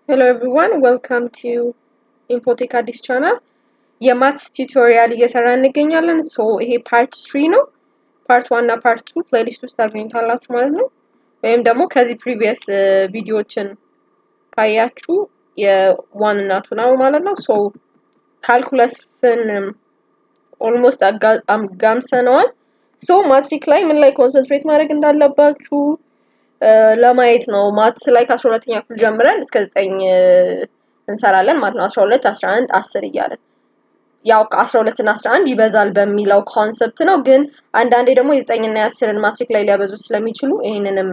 Hello everyone, welcome to Infotech አዲስ ቻናል የማትስ ቲዩቶሪያል እየሰራ እንገኛለን። ሶ ይሄ ፓርት ትሪ ነው። ፓርት ዋን እና ፓርት ቱ ፕሌሊስት ውስጥ ታገኙታላችሁ ማለት ነው። ወይም ደግሞ ከዚህ ፕሪቪየስ ቪዲዮዎችን ካያችሁ የዋን እና ቱ ነው ማለት ነው። ሶ ካልኩለስን ኦልሞስት አጋምሰነዋል። ሶ ማትሪክ ላይ ምን ላይ ኮንሰንትሬት ማድረግ እንዳለባችሁ ለማየት ነው። ማትስ ላይ ከአስራ ሁለተኛ ክፍል ጀምረን እስከ ዘጠኝ እንሰራለን ማለት ነው። አስራ ሁለት አስራ አንድ አስር እያለን ያው ከአስራ ሁለት እና አስራ አንድ ይበዛል በሚለው ኮንሰፕት ነው። ግን አንዳንዴ ደግሞ የዘጠኝና የአስርን ማትሪክ ላይ ሊያበዙ ስለሚችሉ ይሄንንም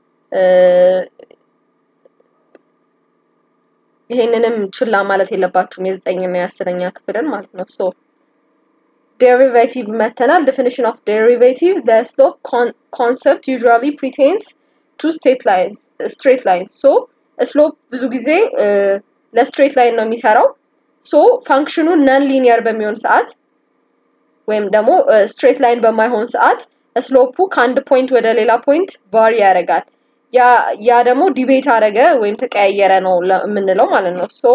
ይሄንንም ችላ ማለት የለባችሁም የዘጠኝና የአስረኛ ክፍልን ማለት ነው። ሶ ዴሪቬቲቭ መተናል። ዴፊኒሽን ኦፍ ዴሪቬቲቭ the slope concept usually pertains to straight lines straight lines ሶ ስሎፕ ብዙ ጊዜ ለስትሬት ላይን ነው የሚሰራው። ሶ ፋንክሽኑ ነን ሊኒየር በሚሆን ሰዓት ወይም ደግሞ ስትሬት ላይን በማይሆን ሰዓት ስሎፑ ከአንድ ፖይንት ወደ ሌላ ፖይንት ቫሪ ያደርጋል። ያ ያ ደግሞ ዲቤት አደረገ ወይም ተቀያየረ ነው የምንለው ማለት ነው። ሶ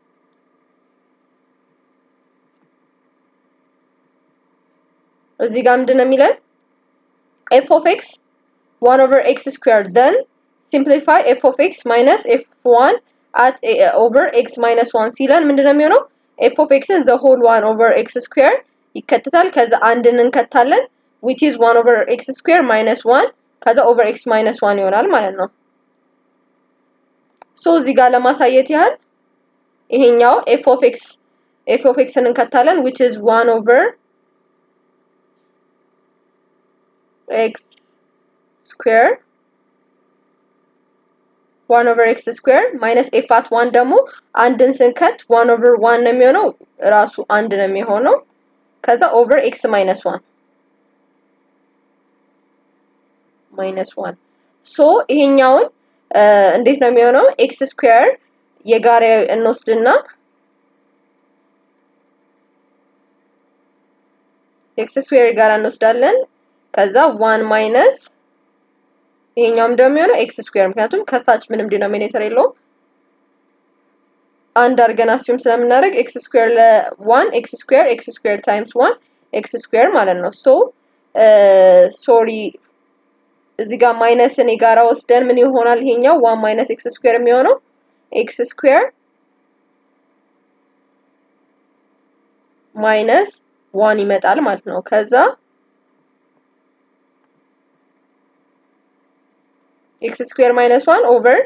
እዚህ ጋር ምንድን ነው የሚለን ኤፍ ኦፍ ኤክስ ዋን ኦቨር ኤክስ ስኩዌር ደን ሲምፕሊፋይ ኤፍ ኦፍ ኤክስ ማይነስ ኤፍ ዋን አት ኦቨር ኤክስ ማይነስ ዋን ሲለን ምንድን ነው የሚሆነው? ኤፍ ኦፍ ኤክስን ዘ ሆል ዋን ኦቨር ኤክስ ስኩዌር ይከትታል። ከዛ አንድን እንከታለን ዊች ኢዝ ዋን ኦቨር ኤክስ ስኩዌር ማይነስ ዋን ከዛ ኦቨር ኤክስ ማይነስ ዋን ይሆናል ማለት ነው። ሶ እዚህ ጋር ለማሳየት ያህል ይሄኛው ኤፍ ኦፍ ኤክስ ኤፍ ኦፍ ኤክስን እንከታለን ዊች ኢዝ ዋን ኦቨር ኤክስ ስኩዌር ዋን ኦቨር ኤክስ ስኩዌር ማይነስ ኤፍ አት ዋን ደግሞ አንድን ስንከት ዋን ኦቨር ዋን ነው የሚሆነው ራሱ አንድ ነው የሚሆነው። ከዛ ኦቨር ኤክስ ማይነስ ዋን ማይነስ ዋን ሶ ይሄኛውን እንዴት ነው የሚሆነው? ኤክስ ስኩዌር የጋራ እንወስድና ኤክስ ስኩዌር የጋራ እንወስዳለን። ከዛ ዋን ማይነስ ይሄኛውም ደግሞ የሚሆነው ኤክስ ስኩዌር ምክንያቱም ከታች ምንም ዲኖሚኔተር የለውም። አንድ አድርገን አስዩም ስለምናደርግ ኤክስ ስኩዌር ለዋን ኤክስ ስኩዌር ኤክስ ስኩዌር ታይምስ ዋን ኤክስ ስኩዌር ማለት ነው። ሶ ሶሪ እዚህ ጋር ማይነስን የጋራ ወስደን ምን ይሆናል? ይሄኛው ዋን ማይነስ ኤክስ ስኩዌር የሚሆነው ኤክስ ስኩዌር ማይነስ ዋን ይመጣል ማለት ነው። ከዛ ኤክስ ስኩዌር ማይነስ ዋን ኦቨር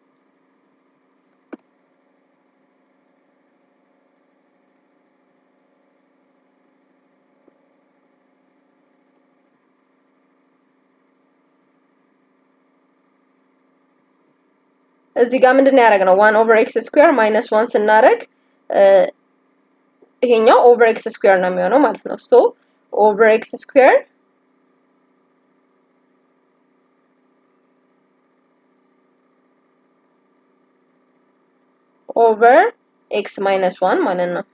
እዚህ ጋር ምንድን ነው ያደረግነው? ዋን ኦቨር ኤክስ ስኩዌር ማይነስ ዋን ስናደርግ ይሄኛው ኦቨር ኤክስ ስኩዌር ነው የሚሆነው ማለት ነው። ሶ ኦቨር ኤክስ ስኩዌር ኦቨር ኤክስ ማይነስ ዋን ማለት ነው።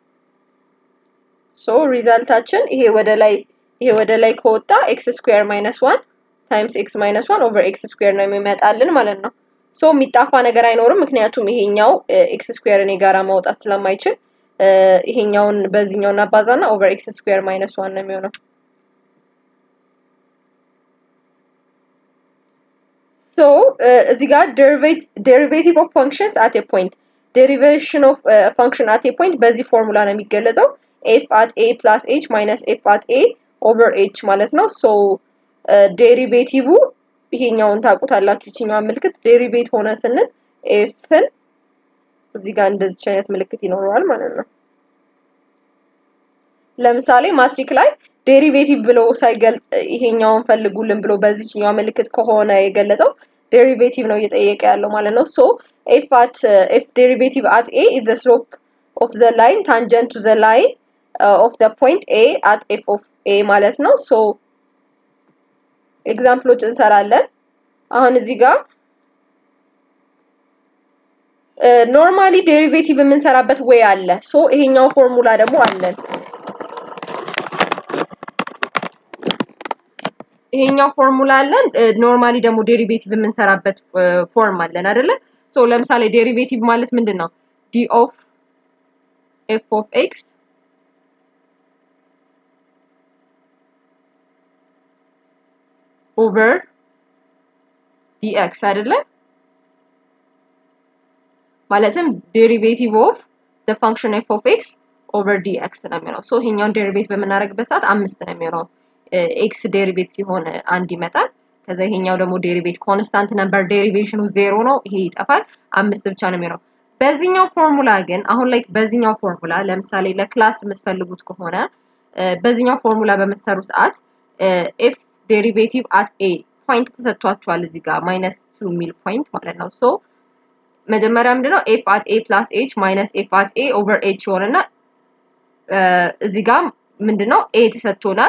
ሶ ሪዛልታችን ይሄ ወደ ላይ ይሄ ወደ ላይ ከወጣ ኤክስ ስኩዌር ማይነስ ዋን ታይምስ ኤክስ ማይነስ ዋን ኦቨር ኤክስ ስኩዌር ነው የሚመጣልን ማለት ነው። ሶ የሚጣፋ ነገር አይኖርም፣ ምክንያቱም ይሄኛው ኤክስ ስኩዌርን የጋራ ማውጣት ስለማይችል ይሄኛውን በዚህኛው እናባዛና ኦቨር ኤክስ ስኩዌር ማይነስ ዋን ነው የሚሆነው። ሶ እዚህ ጋር ዴሪቬቲቭ ኦፍ ፋንክሽንስ አት ኤ ፖይንት ዴሪቬሽን ኦፍ ፋንክሽን አት ኤ ፖይንት በዚህ ፎርሙላ ነው የሚገለጸው። ኤፍ አት ኤ ፕላስ ኤች ማይነስ ኤፍ አት ኤ ኦቨር ኤች ማለት ነው። ሶ ዴሪቬቲቭ ይሄኛውን ታውቁታላችሁ። ይችኛዋን ምልክት ዴሪቬት ሆነ ስንል ኤፍን እዚህ ጋር እንደዚች አይነት ምልክት ይኖረዋል ማለት ነው። ለምሳሌ ማትሪክ ላይ ዴሪቬቲቭ ብሎ ሳይገልጽ ይሄኛውን ፈልጉልን ብሎ በዚችኛዋ ምልክት ከሆነ የገለጸው ዴሪቬቲቭ ነው እየጠየቀ ያለው ማለት ነው። ሶ ኤፍ አት ኤፍ ዴሪቬቲቭ አት ኤ ኢዝ ዘ ስሎፕ ኦፍ ዘ ላይን ታንጀንት ቱ ዘ ላይን ኦፍ ዘ ፖይንት ኤ አት ኤፍ ኦፍ ኤ ማለት ነው። ሶ ኤግዛምፕሎች እንሰራለን። አሁን እዚህ ጋር ኖርማሊ ዴሪቬቲቭ የምንሰራበት ዌይ አለ። ሶ ይሄኛው ፎርሙላ ደግሞ አለን። ይሄኛው ፎርሙላ አለን። ኖርማሊ ደግሞ ዴሪቬቲቭ የምንሰራበት ፎርም አለን አይደለ? ሶ ለምሳሌ ዴሪቬቲቭ ማለት ምንድን ነው? ዲ ኦፍ ኤፍ ኦፍ ኤክስ ኦቨር ዲኤክስ አይደለም? ማለትም ዴሪቬቲቭ ኦፍ ዘ ፋንክሽን ኤፍ ኦፍ ኤክስ ኦቨር ዲኤክስ ነው የሚሆነው። ሶ ይሄኛውን ዴሪቬት በምናደርግበት ሰዓት አምስት ነው የሚሆነው። ኤክስ ዴሪቬት ሲሆን አንድ ይመጣል። ከዛ ይሄኛው ደግሞ ዴሪቬት ኮንስታንት ነምበር ዴሪቬሽኑ ዜሮ ነው። ይሄ ይጠፋል። አምስት ብቻ ነው የሚሆነው። በዚህኛው ፎርሙላ ግን አሁን ላይ በዚህኛው ፎርሙላ ለምሳሌ ለክላስ የምትፈልጉት ከሆነ በዚህኛው ፎርሙላ በምትሰሩ ሰዓት ኤፍ ዴሪቬቲቭ አት ኤ ፖይንት ተሰጥቷቸዋል እዚህ ጋር ማይነስ ቱ የሚል ፖይንት ማለት ነው። ሶ መጀመሪያ ምንድነው ኤፍ አት ኤ ፕላስ ኤች ማይነስ ኤፍ አት ኤ ኦቨር ኤች ይሆንና እዚህ ጋር ምንድነው ኤ ተሰጥቶናል።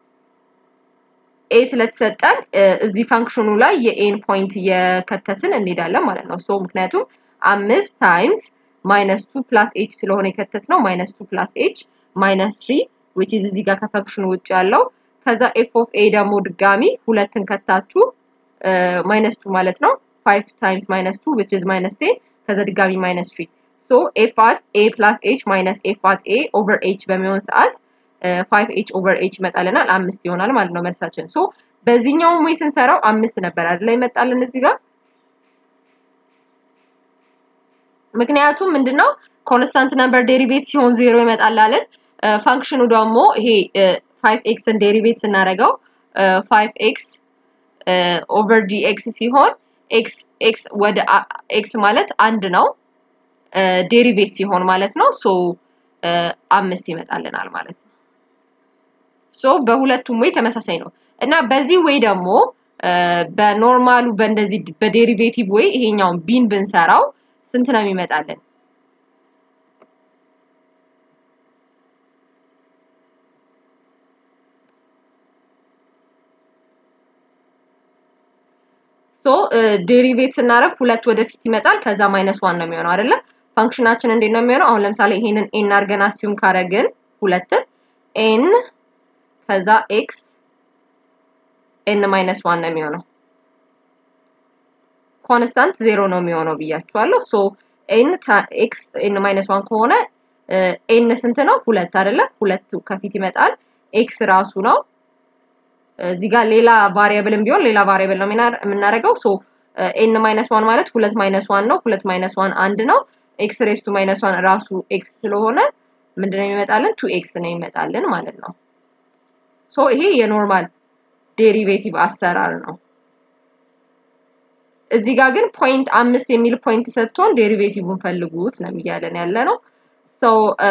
ኤ ስለተሰጠን እዚህ ፋንክሽኑ ላይ የኤን ፖይንት እየከተትን እንሄዳለን ማለት ነው። ሶ ምክንያቱም አምስት ታይምስ ማይነስ ቱ ፕላስ ኤች ስለሆነ የከተት ነው ማይነስ ቱ ፕላስ ኤች ማይነስ ትሪ ዊች ኢዝ እዚህ ጋር ከፋንክሽኑ ውጭ ያለው ከዛ ኤፍ ኦፍ ኤ ደግሞ ድጋሚ ሁለትን ከታችሁ ማይነስ ቱ ማለት ነው። ፋይቭ ታይምስ ማይነስ ቱ ዊች ኢዝ ማይነስ ቴን ከዛ ድጋሚ ማይነስ ትሪ ሶ ኤፍ አት ኤ ፕላስ ኤች ማይነስ ኤፍ አት ኤ ኦቨር ኤች በሚሆን ሰዓት ፋይቭ ኤች ኦቨር ኤች ይመጣልናል አምስት ይሆናል ማለት ነው መልሳችን። ሶ በዚህኛውም ወይ ስንሰራው አምስት ነበር አይደለ ይመጣልን እዚህ ጋር ምክንያቱም ምንድነው ኮንስታንት ነምበር ዴሪቬት ሲሆን ዜሮ ይመጣላልን። ፋንክሽኑ ደግሞ ይሄ ፋይቭ ኤክስን ዴሪቬት ስናደርገው ፋይቭ ኤክስ ኦቨር ዲ ኤክስ ሲሆን ኤክስ ኤክስ ወደ ኤክስ ማለት አንድ ነው ዴሪቬት ሲሆን ማለት ነው። ሶ አምስት ይመጣልናል ማለት ነው። ሶ በሁለቱም ወይ ተመሳሳይ ነው እና በዚህ ወይ ደግሞ በኖርማሉ በእንደዚህ በዴሪቬቲቭ ወይ ይሄኛውን ቢን ብንሰራው ስንት ነው የሚመጣልን? ሶ ዴሪቬት ስናደርግ ሁለት ወደፊት ይመጣል። ከዛ ማይነስ ዋን ነው የሚሆነው አይደለ? ፋንክሽናችን እንዴት ነው የሚሆነው? አሁን ለምሳሌ ይሄንን ኤን አድርገን አስዩም ካረግን ሁለትን ኤን ከዛ ኤክስ ኤን ማይነስ ዋን ነው የሚሆነው። ኮንስታንት ዜሮ ነው የሚሆነው ብያችኋለሁ። ሶ ኤን ኤክስ ኤን ማይነስ ዋን ከሆነ ኤን ስንት ነው? ሁለት አይደለ? ሁለቱ ከፊት ይመጣል። ኤክስ ራሱ ነው። እዚህ ጋር ሌላ ቫሪያብልም ቢሆን ሌላ ቫሪያብል ነው የምናደርገው። ሶ ኤን ማይነስ ዋን ማለት ሁለት ማይነስ ዋን ነው። ሁለት ማይነስ ዋን አንድ ነው። ኤክስ ሬስቱ ማይነስ ዋን ራሱ ኤክስ ስለሆነ ምንድነው የሚመጣልን? ቱ ኤክስ ነው የሚመጣልን ማለት ነው። ሶ ይሄ የኖርማል ዴሪቬቲቭ አሰራር ነው። እዚህ ጋር ግን ፖይንት አምስት የሚል ፖይንት ሰጥቶን ዴሪቬቲቭን ፈልጉት ነው እያለን ያለ ነው። ሶ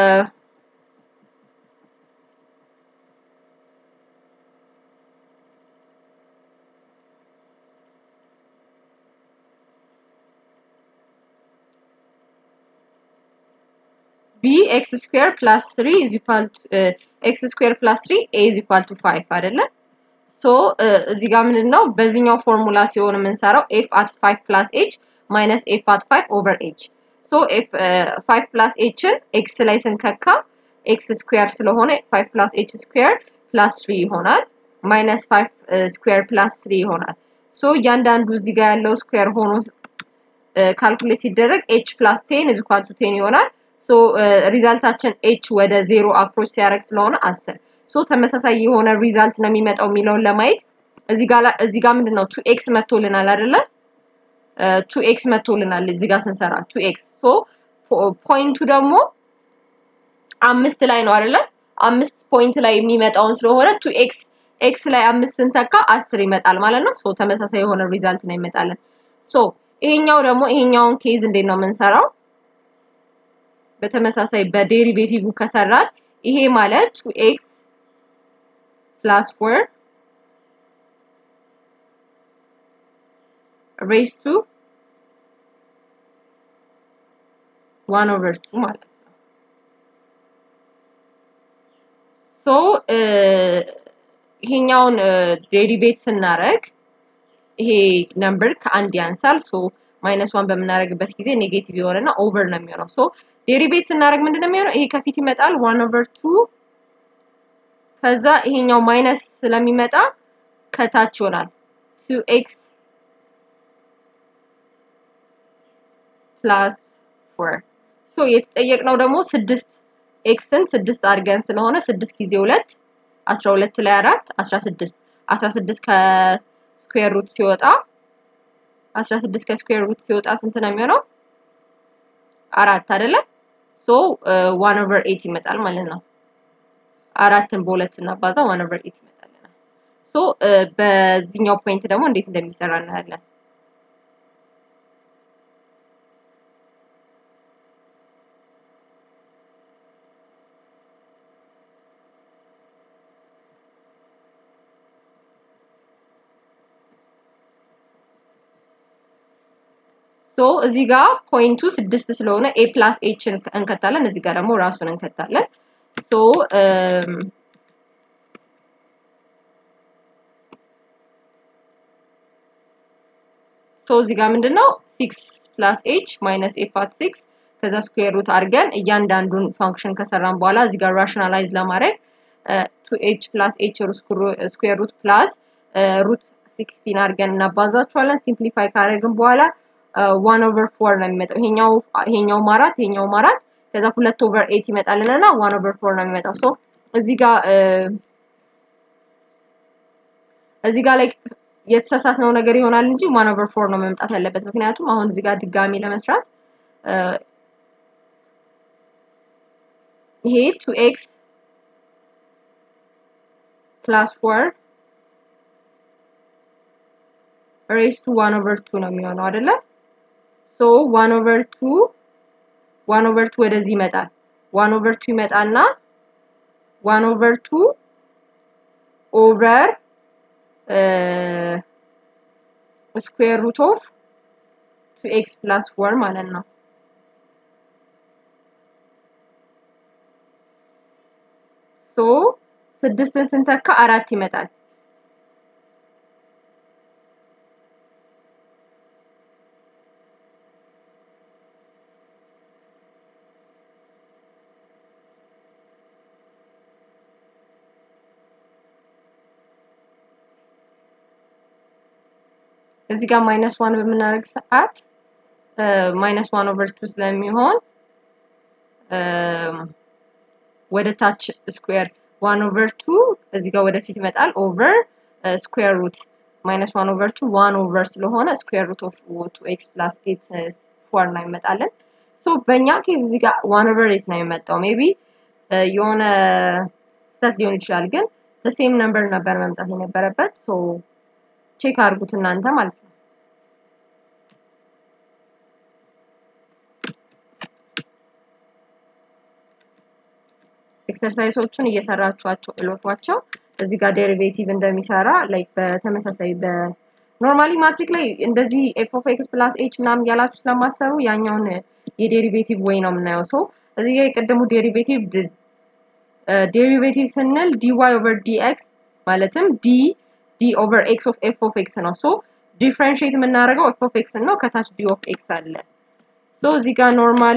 ቢ ኤክስ ስኩዌር ፕላስ ትሪ ኢዝ ኢኳል ኤክስ ስኩዌር ፕላስ ትሪ ኤ ኢዝ ኢኳል ቱ ፋይቭ አይደለም። ሶ እዚህ ጋር ምንድን ነው በዚህኛው ፎርሙላ ሲሆን የምንሰራው ኤፍ አት ፋይቭ ፕላስ ኤች ማይነስ ኤፍ አት ፋይቭ ኦቨር ኤች ሶ ኤፍ ፋይቭ ፕላስ ኤችን ኤክስ ላይ ስንከካ ኤክስ ስኩዌር ስለሆነ ፋይቭ ፕላስ ኤች ስኩዌር ፕላስ ትሪ ይሆናል ማይነስ ፋይቭ ስኩዌር ፕላስ ትሪ ይሆናል። ሶ እያንዳንዱ እዚህ ጋር ያለው ስኩዌር ሆኖ ካልኩሌት ሲደረግ ኤች ፕላስ ቴን ኢዝ ኢኳል ቱ ቴን ይሆናል። ሶ ሪዛልታችን ኤች ወደ ዜሮ አፕሮች ሲያደርግ ስለሆነ አስር ሶ ተመሳሳይ የሆነ ሪዛልት ነው የሚመጣው የሚለውን ለማየት እዚህ ጋር እዚህ ጋር ምንድን ነው ቱ ኤክስ መቶልናል አይደለ? ቱ ኤክስ መቶልናል እዚህ ጋር ስንሰራ ቱ ኤክስ ሶ ፖይንቱ ደግሞ አምስት ላይ ነው አይደለ? አምስት ፖይንት ላይ የሚመጣውን ስለሆነ ቱ ኤክስ ኤክስ ላይ አምስት ስንተካ አስር ይመጣል ማለት ነው። ሶ ተመሳሳይ የሆነ ሪዛልት ነው ይመጣለን። ሶ ይሄኛው ደግሞ ይሄኛውን ኬዝ እንዴት ነው የምንሰራው? በተመሳሳይ በዴሪቬቲቭ ከሰራን ይሄ ማለት ቱ ኤክስ ፕላስ ፎር ሬስ ቱ ዋን ኦቨር ቱ ማለት ነው። ሶ ይሄኛውን ዴሪቬት ስናደርግ ይሄ ነምበር ከአንድ ያንሳል። ሶ ማይነስ ዋን በምናደርግበት ጊዜ ኔጌቲቭ የሆነና ኦቨር ነው የሚሆነው። ሶ ዴሪቬት ስናደርግ ምንድን ነው የሚሆነው? ይሄ ከፊት ይመጣል ዋን ኦቨር ቱ ከዛ ይሄኛው ማይነስ ስለሚመጣ ከታች ይሆናል ቱ ኤክስ ፕላስ ፎር ሶ የተጠየቅነው ደግሞ ስድስት ኤክስን ስድስት አድርገን ስለሆነ ስድስት ጊዜ ሁለት አስራ ሁለት ላይ አራት አስራ ስድስት አስራ ስድስት ከስኩዌር ሩት ሲወጣ አስራ ስድስት ከስኩዌር ሩት ሲወጣ ስንት ነው የሚሆነው? አራት አይደለም? ሶ ዋን ኦቨር ኤት ይመጣል ማለት ነው። አራትን በሁለት እናባዛ ዋን ኦቨር ኤት ይመጣልናል። ሶ በዚህኛው ፖይንት ደግሞ እንዴት እንደሚሰራ እናያለን። ሶ እዚህ ጋር ፖይንቱ ስድስት ስለሆነ ኤ ፕላስ ኤችን እንከታለን። እዚህ ጋር ደግሞ ራሱን እንከታለን። ሶ ሶ እዚህ ጋር ምንድነው ሲክስ ፕላስ ኤች ማይነስ ኤ ፓት ሲክስ ከዛ ስኩዌር ሩት አድርገን እያንዳንዱን ፋንክሽን ከሰራን በኋላ እዚህ ጋር ራሽናላይዝ ለማድረግ ቱ ኤች ፕላስ ኤች ስኩዌር ሩት ፕላስ ሩት ሲክስቲን አድርገን እናባዛቸዋለን። ሲምፕሊፋይ ካደረግን በኋላ ዋን ኦቨር ፎር ነው የሚመጣው። ይሄኛው ይሄኛው አራት ይሄኛው አራት ከዛ ሁለት ኦቨር ኤት ይመጣልንና ዋን ኦቨር ፎር ነው የሚመጣው። ሶ እዚህ ጋር እዚህ ጋር ላይ የተሳሳትነው ነገር ይሆናል እንጂ ዋን ኦቨር ፎር ነው መምጣት ያለበት። ምክንያቱም አሁን እዚህ ጋር ድጋሚ ለመስራት ይሄ ቱ ኤክስ ፕላስ ፎር ሬስ ቱ ዋን ኦቨር ቱ ነው የሚሆነው አይደለ? ሶ ዋን ኦቨር ቱ ዋን ኦቨር ቱ ወደዚህ ይመጣል። ዋን ኦቨር ቱ ይመጣና ዋን ኦቨር ቱ ኦቨር ስኩዌር ሩት ኦፍ ቱ ኤክስ ፕላስ ፎር ማለት ነው። ሶ ስድስትን ስንተካ አራት ይመጣል። እዚህ ጋር ማይነስ ዋን በምናደርግ ሰዓት ማይነስ ዋን ኦቨር ቱ ስለሚሆን ወደ ታች ስኩዌር ዋን ኦቨር ቱ እዚህ ጋር ወደፊት ይመጣል። ኦቨር ስኩዌር ሩት ማይነስ ዋን ኦቨር ቱ ዋን ኦቨር ስለሆነ ስኩዌር ሩት ኦፍ ቱ ኤክስ ፕላስ ኤት ፎር ነው ይመጣለን። ሶ በእኛ ኬዝ እዚህ ጋር ዋን ኦቨር ኤት ነው የመጣው። ሜቢ የሆነ ስህተት ሊሆን ይችላል፣ ግን ሴም ነምበር ነበር መምጣት የነበረበት። ሶ ቼክ አድርጉት እናንተ ማለት ነው። ኤክሰርሳይሶቹን እየሰራችኋቸው እሎቷቸው እዚህ ጋር ዴሪቬቲቭ እንደሚሰራ ላይክ በተመሳሳይ በኖርማሊ ማትሪክ ላይ እንደዚህ ኤፍ ኦፍ ኤክስ ፕላስ ኤች ምናምን እያላችሁ ስለማሰሩ ያኛውን የዴሪቬቲቭ ወይ ነው የምናየው። ሰው እዚህ ጋር የቀደሙ ዴሪቬቲቭ ዴሪቬቲቭ ስንል ዲዋይ ኦቨር ዲኤክስ ማለትም ዲ ዲ ኦቨር ኤክስ ኦፍ ኤፍ ኦፍ ኤክስ ነው። ሶ ዲፍረንሺየት የምናደርገው ኤፍ ኦፍ ኤክስ ነው። ከታች ዲ ኦፍ ኤክስ አለ። ሶ እዚህ ጋር ኖርማሊ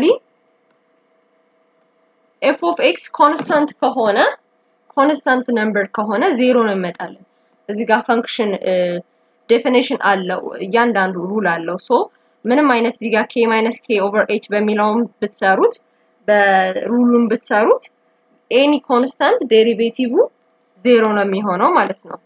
ኤፍ ኦፍ ኤክስ ኮንስታንት ከሆነ ኮንስታንት ነምበር ከሆነ ዜሮ ነው ይመጣልን። እዚህ ጋር ፈንክሽን ዴፊኒሽን አለው እያንዳንዱ ሩል አለው። ሶ ምንም አይነት እዚህ ጋር ኬ ማይነስ ኬ ኦቨር ኤች በሚለውም ብትሰሩት በሩሉም ብትሰሩት ኤኒ ኮንስታንት ዴሪቬቲቭ ዜሮ ነው የሚሆነው ማለት ነው።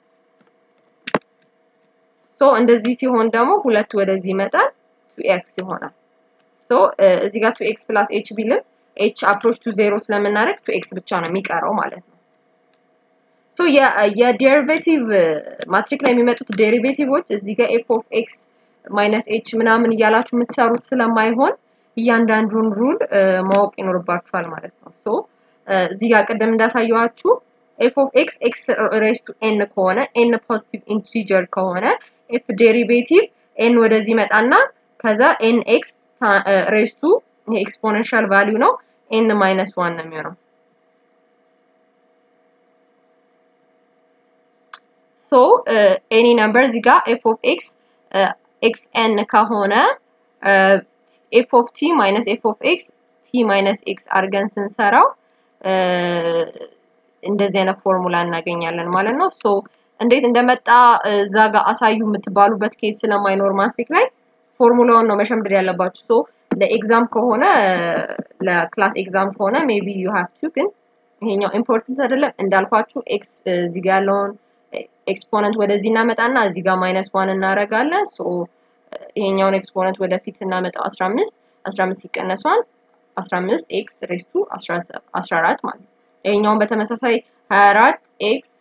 ሶ እንደዚህ ሲሆን ደግሞ ሁለት ወደዚህ ይመጣል ቱ ኤክስ ይሆናል። ሶ እዚህ ጋር ቱ ኤክስ ፕላስ ኤች ቢልም ኤች አፕሮች ቱ ዜሮ ስለምናደርግ ቱ ኤክስ ብቻ ነው የሚቀረው ማለት ነው። ሶ የዴሪቬቲቭ ማትሪክ ላይ የሚመጡት ዴሪቬቲቮች እዚህ ጋር ኤፍ ኦፍ ኤክስ ማይነስ ኤች ምናምን እያላችሁ የምትሰሩት ስለማይሆን እያንዳንዱን ሩል ማወቅ ይኖርባችኋል ማለት ነው። ሶ እዚህ ጋር ቅድም እንዳሳየኋችሁ ኤፍ ኦፍ ኤክስ ኤክስ ሬስ ቱ ኤን ከሆነ ኤን ፖዚቲቭ ኢንቲጀር ከሆነ ኤፍ ዴሪቬቲቭ ኤን ወደዚህ መጣና ከዛ ኤን ኤክስ ሬስ ቱ ኤክስፖኔንሻል ቫሊዩ ነው ኤን ማይነስ ዋን ነው የሚሆነው። ሶ ኤኒ ነምበር እዚህ ጋር ኤፍ ኦፍ ኤክስ ኤክስ ኤን ከሆነ ኤፍ ኦፍ ቲ ማይነስ ኤፍ ኦፍ ኤክስ ቲ ማይነስ ኤክስ አድርገን ስንሰራው እንደዚህ አይነት ፎርሙላ እናገኛለን ማለት ነው። ሶ እንዴት እንደመጣ እዛ ጋር አሳዩ የምትባሉበት ኬስ ስለማይኖር ማትሪክ ላይ ፎርሙላውን ነው መሸምደድ ያለባችሁ። ሶ ለኤግዛም ከሆነ ለክላስ ኤግዛም ከሆነ ሜቢ ዩ ሃቭ ቱ ግን ይሄኛው ኢምፖርታንት አይደለም እንዳልኳችሁ ኤክስ እዚህ ጋር ያለውን ኤክስፖነንት ወደዚህ እናመጣና እዚህ ጋር ማይነስ ዋን እናደርጋለን። ሶ ይሄኛውን ኤክስፖነንት ወደፊት እናመጣው 15 15 ሲቀነስ ዋን 15 ኤክስ ሬስቱ 14 ማለት ነው። ይሄኛውን በተመሳሳይ 24 ኤክስ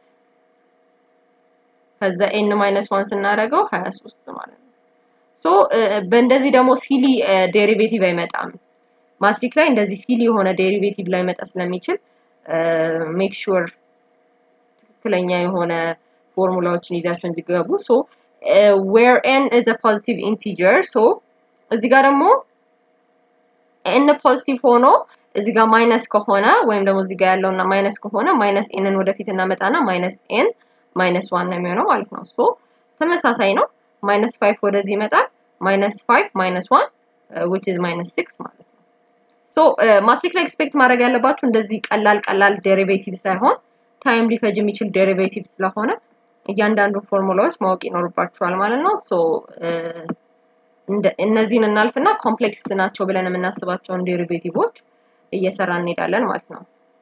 ከዛ ኤን ማይነስ ዋን ስናደርገው 23 ማለት ነው። ሶ በእንደዚህ ደግሞ ሲሊ ዴሪቬቲቭ አይመጣም። ማትሪክ ላይ እንደዚህ ሲሊ የሆነ ዴሪቬቲቭ ላይ መጣ ስለሚችል ሜክ ሹር ትክክለኛ የሆነ ፎርሙላዎችን ይዛችሁ እንዲገቡ። ሶ ዌር ኤን ኢዝ አ ፖዚቲቭ ኢንቲጀር ሶ እዚህ ጋር ደግሞ ኤን ፖዚቲቭ ሆኖ እዚህ ጋር ማይነስ ከሆነ ወይም ደግሞ እዚህ ጋር ያለውና ማይነስ ከሆነ ማይነስ ኤንን ወደፊት እናመጣና ማይነስ ኤን ማይነስ ዋን ነው የሚሆነው ማለት ነው። ሶ ተመሳሳይ ነው። ማይነስ ፋይቭ ወደዚህ ይመጣል። ማይነስ ፋይቭ ማይነስ ዋን ዊች ኢዝ ማይነስ ሲክስ ማለት ነው። ሶ ማትሪክ ላይ ኤክስፔክት ማድረግ ያለባችሁ እንደዚህ ቀላል ቀላል ዴሪቬቲቭ ሳይሆን ታይም ሊፈጅ የሚችል ዴሪቬቲቭ ስለሆነ እያንዳንዱ ፎርሙላዎች ማወቅ ይኖርባችኋል ማለት ነው። ሶ እነዚህን እናልፍና ኮምፕሌክስ ናቸው ብለን የምናስባቸውን ዴሪቬቲቮች እየሰራ እንሄዳለን ማለት ነው።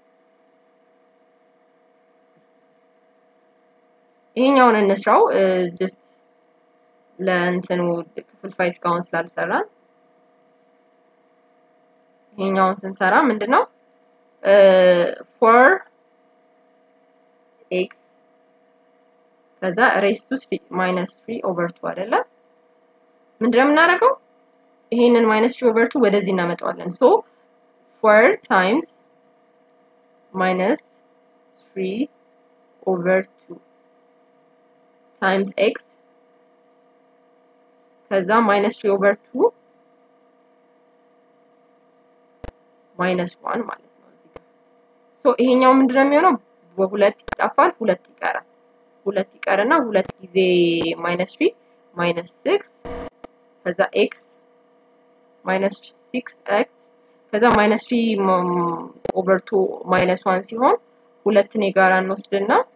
ይሄኛውን እንስራው ጀስት ለእንትኑ ክፍልፋይ እስካሁን ስላልሰራን ይሄኛውን ስንሰራ ምንድን ነው ፎር ኤክስ ከዛ ሬስቱ ማይነስ ትሪ ኦቨር ቱ አይደለም ምንድን ነው የምናደርገው ይሄንን ማይነስ ትሪ ኦቨር ቱ ወደዚህ እናመጣዋለን ሶ ፎር ታይምስ ማይነስ ትሪ ኦቨር ቱ ታይምስ ኤክስ ከዛ ማይነስ ትሪ ኦቨር ቱ ማይነስ ዋን ማለት ነው እዚህ ጋር ሶ ይሄኛው ምንድነው የሚሆነው በሁለት ይጠፋል ሁለት ይቀራል ሁለት ይቀርና ሁለት ጊዜ ማይነስ ትሪ ማይነስ ሲክስ ከዛ ኤክስ ማይነስ ሲክስ ኤክስ ከዛ ማይነስ ትሪ ኦቨር ቱ ማይነስ ዋን ሲሆን ሁለትን የጋራ እንወስድና